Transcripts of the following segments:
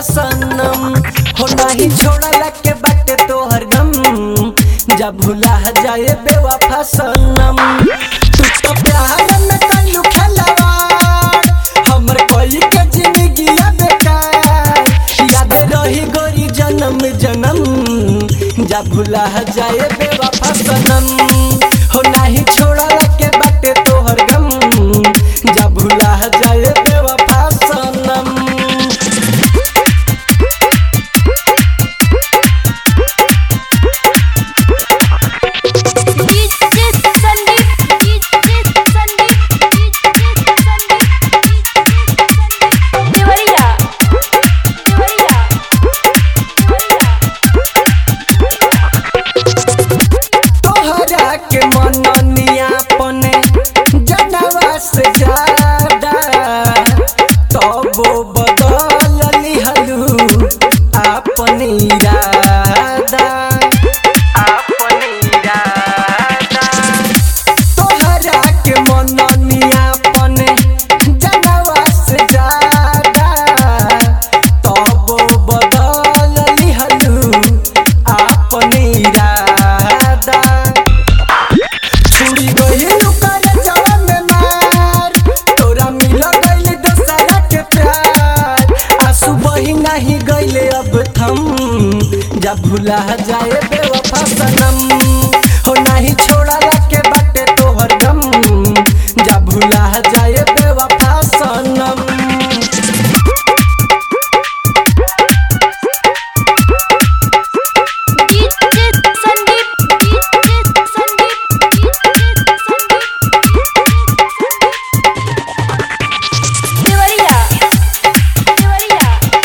सनम हो नाही छोड़ला के बाटे तोहर गम जब भुला जाए बेवफा सनम तू तो प्यार में कइलू खलवाड़ हमर कोई के जिंदगी बेकार याद रही गोरी जन्म जन्म जब भुला जाए बेवफा सनम हो नाही छोड़ला के बाटे तोहर गम जब भुला जाए बेवफा सनम DJ Sandeep DJ Sandeep DJ Sandeep Deoria Deoria तोहरा के मननिया पने जनवा से ज्यादा तबो बदल लिहलू अपन इरादा अपन इरादा तोहरा के मननिया पने जनवा से ज्यादा तबो बदल लिहलू अपन इरादा छुड़ी गइल कर जवा में मार तोरा मिल गइल दोसरा के प्यार आंसू बही नहीं गइले अब थम जब भुला जाए बेवफा सनम हो नहीं छोड़ला के बाटे तोहर गम जब भुला जाए बेवफा सनम DJ Sandeep DJ Sandeep DJ Sandeep Deoria Deoria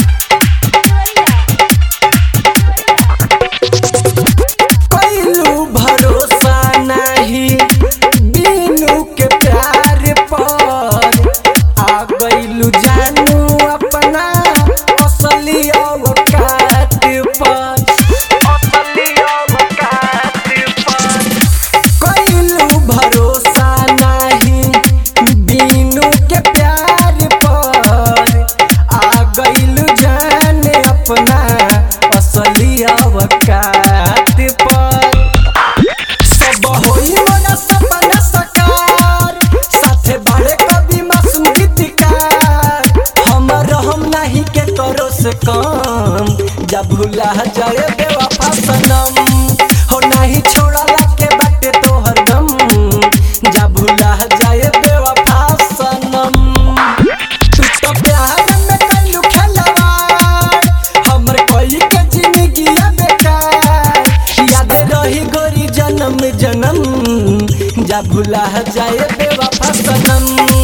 कइलू भरोसा नाही बीनू के प्यार पर आ गइलू जानू अपना असली औकात पर असली औकात पर कइलू भरोसा नाही बीनू के प्यार पर आ गइलू जान अपना असली औकात पर सब होई मोरा सपना सकार साथे बाड़े कभी मासूम गीतकार हमर हम नहीं के करो से कम जब भुला जाए बेवफा सनम हो नहीं छोड़ला के बाटे तोहर गम जब भुला जाए बेवफा सनम तू तो प्यार में कइलू खलवाड़ हमर कोई के जिंदगी बेकार याद रही गोरी जन्म जन्म जब भुला जाए बेवफा सनम